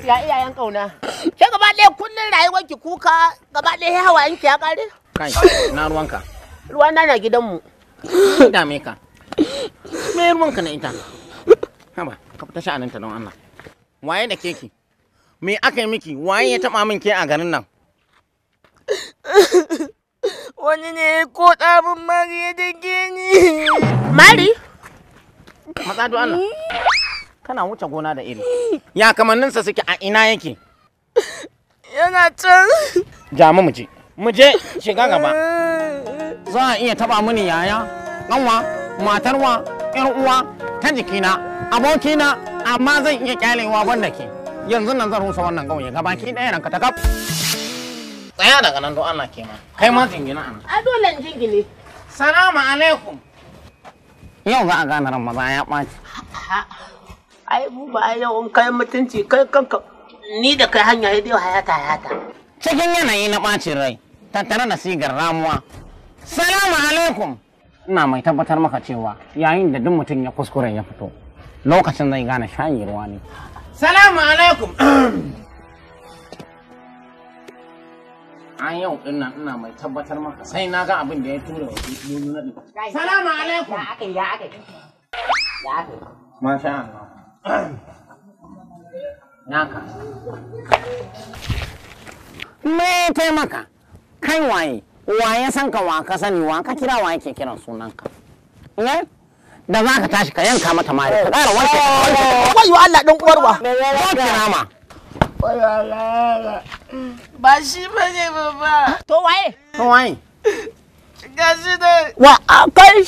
ya iyayen kauna ke gaba ɗaya kullun rayuwar ki kuka gaba ɗaya hawayen ki ya kare kai na ruwanka ruwa na na gidanmu me dame ka me ruwanka na ita haba ka fita sha'aninta don Allah waye da keki me aka yi miki waye ya taba min ke a garin nan Wani ne ko ɗabin mari ya dake ni. mari matsa don Allah kana wuce gona da iri ya kamanninsa suke a ina yake Yana can. ja mu je mu je shiga gaba za a iya taba mini yaya kanwa matarwa yar uwa ta jikina abokina amma zan iya kyalewa banda ke yanzu nan zan rusa wannan ƙauye gabaki ɗaya ranka ta kaf tsaya daga nan don Allah ke ma kai ma jingina a nan a dole in jingine salamu alaikum yau za a gane ran maza ya ɓaci ai mu ba ai yau in kai mutunci kai kanka ni da kai hanya dai hayata hayata cikin yanayi na ɓacin rai tattare da sigar ramuwa salamu alaikum ina mai tabbatar maka cewa yayin da duk mutum ya kuskure ya fito lokacin zai gane shayi ruwa ne salamu alaikum a yau din nan ina mai tabbatar maka sai na ga abin da ya tura wa lulu na ɗin salamu alaikum aka ya aka ya aka masha Allah naka me taimaka kai waye waye san ka wa ka sani wa ka kira wa yake kiran sunanka eh da za ka tashi ka yanka mata mari ka ƙara wanke wayo Allah dan uwarwa ko kirama Ba shi ba ne baba. to waye to waye Ga shi da wa kai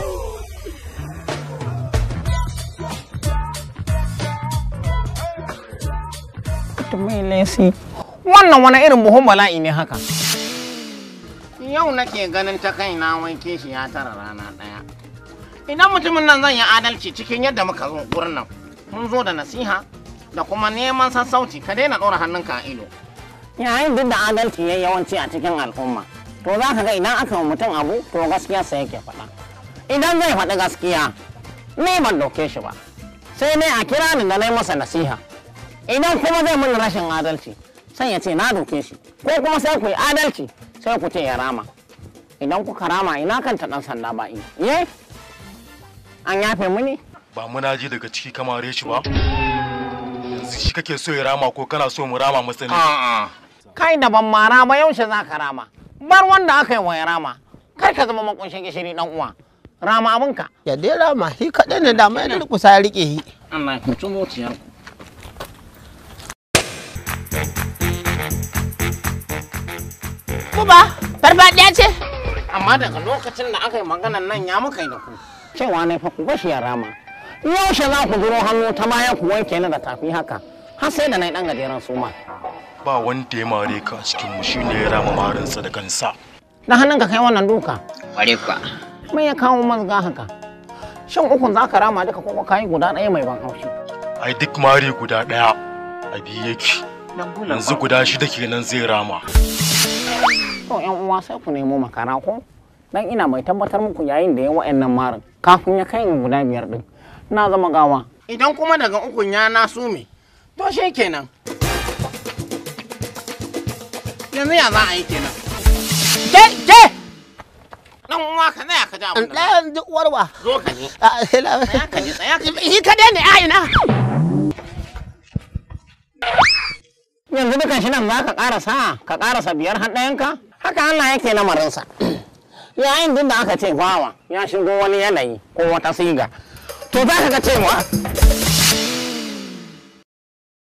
to mai lesi wannan wani irin buhun bala'i ne haka yau nake ganin ta kai na wanke shi ya tara rana ɗaya idan mutumin nan zan yi adalci cikin yadda muka zo gurin nan mun zo da nasiha da kuma neman sassauci ka daina ɗora hannunka a ido yayin duk da adalci ya yawanci a cikin al'umma to za ka ga idan aka wa mutum abu to gaskiya sai yake faɗa idan zai faɗi gaskiya ni ban ɗauke shi ba sai ne a kira ni da na yi masa nasiha idan kuma zai mun rashin adalci sai ya ce na doke shi ko kuma sai ku yi adalci sai ku ce ya rama idan kuka rama ina kan ta dan sanda ba ina ye an yafe muni ba muna ji daga ciki kamare shi ba yanzu shi kake so ya rama ko kana so mu rama masa ne a'a kai da ban mara ba yaushe za ka rama bar wanda aka yi wa ya rama kar ka zama makunshin gishiri dan uwa rama abinka ya dai rama shi kaɗai ne da mai durkusa ya rike shi Allah ya mutu zuciyar Kuba, farfaɗiya ce? amma daga lokacin da aka yi maganan nan ya muka yi da ku cewa ne fa ku bashi ya rama yaushe za ku duro hannu ta baya ku wanke ni da tafi haka har sai da na yi dan gajeren suma ba wanda ya mare ka a cikin mu shine ya rama marinsa da kansa da hannun ka kai wannan duka Kware kuwa. me ya kawo mazga haka shin ukun za ka rama duka ko ka yi guda ɗaya mai ban haushi ai duk mare guda daya a biyu yake yanzu guda shida kenan zai rama to yan uwa sai ku nemo makara ko dan ina mai tabbatar muku yayin da ya wa'annan marin kafin ya kai guda biyar din na zama gawa idan kuma daga ukun ya na sume to shi kenan yanzu ya za a yi kenan Ke, ke! dan uwa ka tsaya ka ji abin da Ɗayan duk uwarwa. zo ka ji A, sai la- tsaya ka ji tsaya ka ji Shi kaɗai ne a ina. yanzu dukan shi nan za ka karasa ka karasa biyar har ɗayanka haka Allah yake lamarinsa yayin duk da aka ce bawa ya shigo wani yanayi ko wata siga to za ka ga cewa